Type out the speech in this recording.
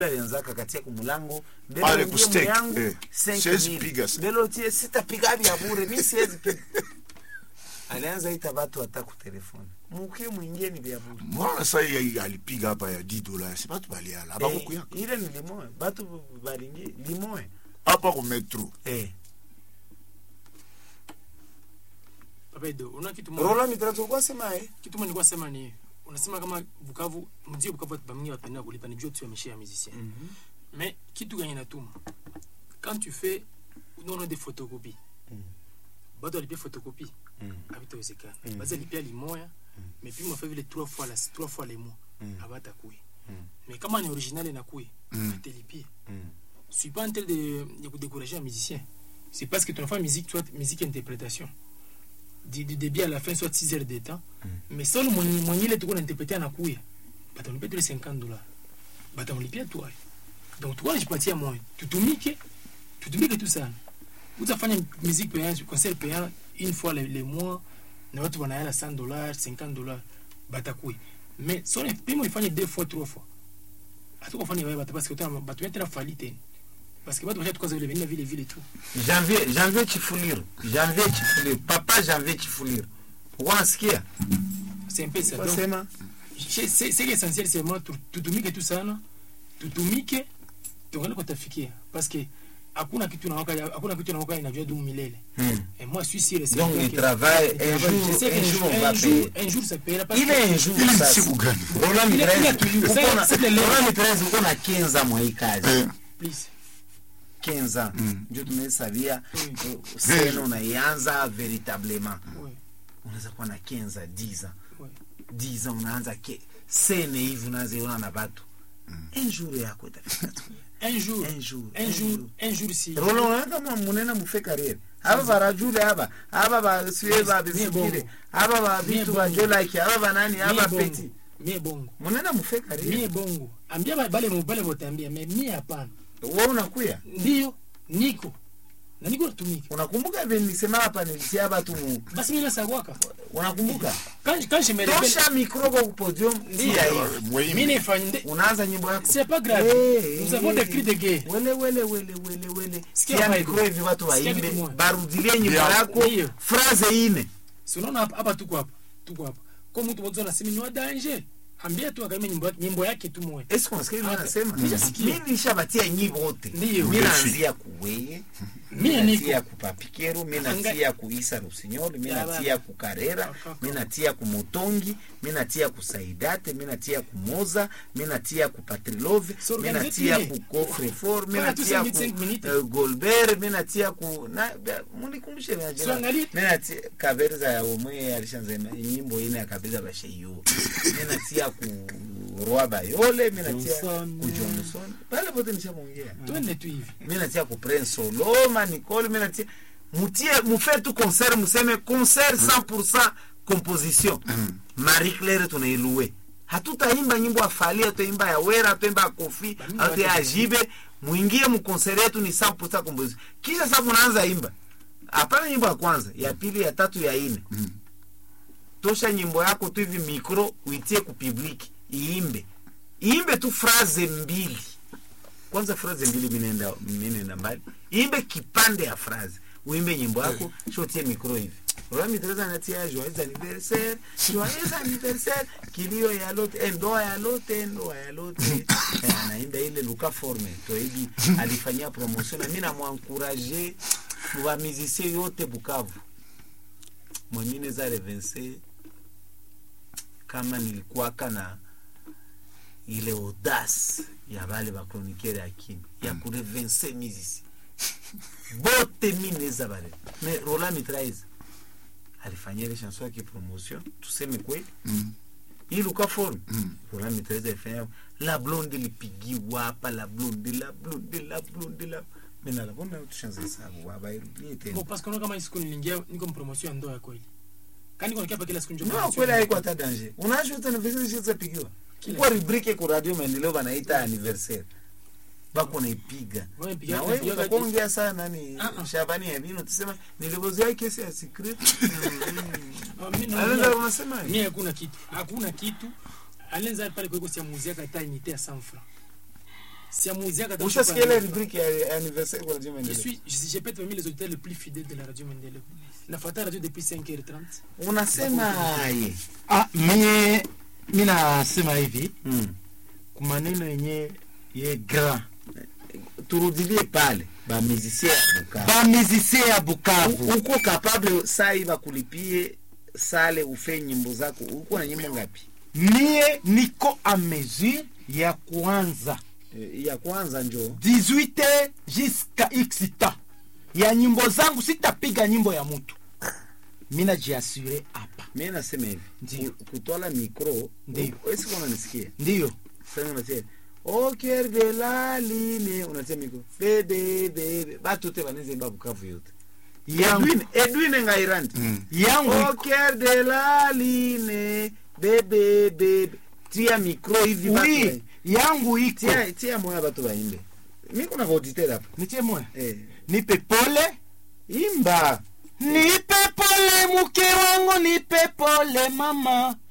alianzaka katia kumulango mbele Pale uingie kustake, myangu, eh. 5 Siwezi mil. piga sa- mbele utie sitapiga vya bure mi siwezi piga alianza ita watu hata kutelefoni mukie mwingie ni vya bure mwana sa ye alipiga hapa ya 10 dola si batu baliala abakokuyaka Eh, ile ni limoe batu balingi limoe apa ku metro eh. Abedo, una kitu moja. rola mitatu kwa sema eh. Kitu moja nilikuwa sema ni unasema kama Bukavu, mji wa Bukavu bamingi wapenda kulipa ni juu tu ya maisha ya musicien. Mais kitu gani natuma? Quand tu fais non non des photocopies. Bado alipia photocopie. Habitawezekana. Basi alipia limoya. Mais puis mwa vile trois fois la trois fois les mois. Abata kui. Mais kama ni original inakuya, atalipia. Je suis pas en train de, de vous décourager un musicien. C'est parce que ton enfant musique, soit musique interprétation. Du, du début à la fin, soit 6 heures de temps. Mais seul mon mon ile tu interpréter na kuya. Bata unipia les 50 dollars. Bata unipia toi. Donc toi je patia moi. Tutumike. Tutumike tout ça. Utafanya musique payante, concert payant une fois les, les mois na watu wanaela 100 dollars, 50 dollars. Bata kuya. Mais so pimo ifanye deux fois, trois fois. Hatukufanya wewe bata parce que utana batu yote na fali tena. Parce que batu washa tukaza vile vile vile vile tu. janvier janvier chifuliru janvier chifuliru papa janvier chifuliru wanasikia C'est un peu ça. Donc, wasema c'est c'est- c'est l'essentiel c'est moi tu- tutumike tu sana tutumike tuangalie kwa tafikia parce que hakuna kitu nawaka hakuna kitu nawaka inajua dumu milele Hmm. et moi je suis sûr et certain donc il que- travaille il un travaille. Je jour sais un qu'un jour on un va jour payer un jour ça payera parce ile que un jour Ile ni sasa siku gani Roland Ile- Mitrezi, ile tu- uko c'est- na- c'est le leo. Roland Mitrezi, uko na 15 ans mwa hii kazi Eh, please 15 ans Mm. ndio tumesabia Mm. eh, sena unaianza veritablement ouais unaweza kuwa na 15 ans 10 ans ouais 10 ans unaanza ke sene hivi unaziona na watu un jour yako itafika tu. un jour un jour un jour un jour si Roland unaona kama munena mufe karere aba barajule aba aba basiwe babisikire bongo. aba ba Mie bitu bongo. ba jolaki aba banani mie aba bongo peti mie bongo munena mufe mie karere bongo ambia ba- bale mubale botambia mais mie hapana wewe unakuya ndio niko na niko natumika unakumbuka vile nilisema hapa nilitia watu mu basi mimi nasagwaka unakumbuka quand quand je me réveille tosha mikro kwa podium tia hivi mwe- mimi nifanye unaanza nyimbo yako c'est pas grave Eh, nous avons eh, des cris de guerre wele wele wele wele wele Sikia tia vibe. mikro hivi watu Sikia waimbe kitu moja. barudilie nyimbo Ndio. yako Ndio. phrase ine sinaona hapa hapa tuko hapa tuko hapa kwa mtu mmoja anasema ni wa danger ambia tu akaimba nyimbo yake nyimbo yake tu moja Est-ce qu'on sait Ah, nasema nishasikia. mimi nishabatia nyimbo wote Ndio. mimi naanzia kuweye mimi mimi natia niko ku papikero mimi Anga- natia ku Isa Rusinyoli mimi Ya natia ku Karera Akaka. mimi natia ku Motongi mimi natia ku Saidate mimi natia ku Moza mimi natia ku Patrilove So mimi organize natia ile. ku Coffre Fort mimi Fanya tu natia cinq ku minutes, cinq minutes. eh, Golbert mimi natia ku na munikumbushe na So jina angalia- mimi natia Kaberza ya omwe alishanza nyimbo ine ya Kaberza basheyo mimi natia ku Roi Bayole mimi natia Johnson. ku Johnson pale pote nishamongea twende tu hivi mi natia ku prince soloma nicole mi natia mutie mufe tu concert museme concert 100% composition marie claire tunailue hatutaimba nyimbo ya fali hatuimba ya wera hatuimba ya kofi Bamini hatu ya watu- ajibe muingie mukonsert yetu ni 100% composition kisha sasa munaanza imba hapana nyimbo ya kwanza ya pili ya tatu ya ine tosha nyimbo yako tu hivi mikro uitie ku public iimbe iimbe tu phrase mbili kwanza phrase mbili minenda minenda mbali imbe kipande ya phrase uimbe nyimbo yako shotie mikro hivi Rami Teresa anatia joyeux anniversaire joyeux anniversaire kilio ya lote eh, ndoa ya lote ndoa ya lote eh, anaimba ile Luka Forme toibi alifanyia promotion na mimi namwankuraje wa musicien yote Bukavu mwengine za revense kama nilikuwaka na ile audace ya bale bakronikiere ya kimi ya kurevense mizisi bote mineza bale me rola mitraise alifanyia ile chanson yake promotion tuseme kweli Mm. hii luka form Mm. rola mitraise alifanya la blonde lipigiwa hapa la blonde la blonde la blonde la mina la bona tushanze sababu baba irudie tena Bon, parce que kama hii siku niliingia niko mpromotion ya ndoa ya kweli kani niko nikiapa kila siku njoo no promotion kweli ya haiko ndoa. hata danger unajua tena vizuri shiza pigiwa Kila kwa rubrike ku radio maendeleo banaita anniversaire bako naipiga Wewe piga- na wewe piga- utakuongea sana nani Ah, ah. Shabani ya bino tusema nilivozea kesi ya secret Ah, mimi na- Aliza unasema mimi hakuna kitu hakuna kitu alianza pale kwa sia muziki hata inite ya 100 francs siamuuziaka hata ushasikia mtu ile kwa- rubrique ya ya anniversaire kwa Radio Je Maendeleo suis, je, je peux être parmi les auditeurs les plus fidèles de la radio Mendele. Nafuata radio depuis 5h30. unasemaye ah, mie mi nasema hivi mm. kumaneno yenye ye grand turudilie pale bamusicien ya Bukavu bamizisie ya U- bukavu uko capable sai bakulipie sale ufe nyimbo zako uko na nyimbo ngapi mie niko a mesure ya kuanza Eh, ya kwanza njo 18 jusqu'à x temps ya nyimbo zangu sitapiga nyimbo ya mutu mi najiasure hapa mi nasema hivi Ndiyo. ku- kutwala mikro Ndiyo. esiko unanisikia ndiyo sasa unasia au cœur de la ligne unatia mikro bebe bebe batu te banezemba bukavu yote yangu, edwin edwin ngairandi yangu au cœur de la ligne bebe bebe tia mikro hivi batu oui ba- yangu iko tia tia moya batu baimbe mi kuna vaauditeur hapa nitie moya eh. nipe pole imba nipe pole mke wangu nipe pole mama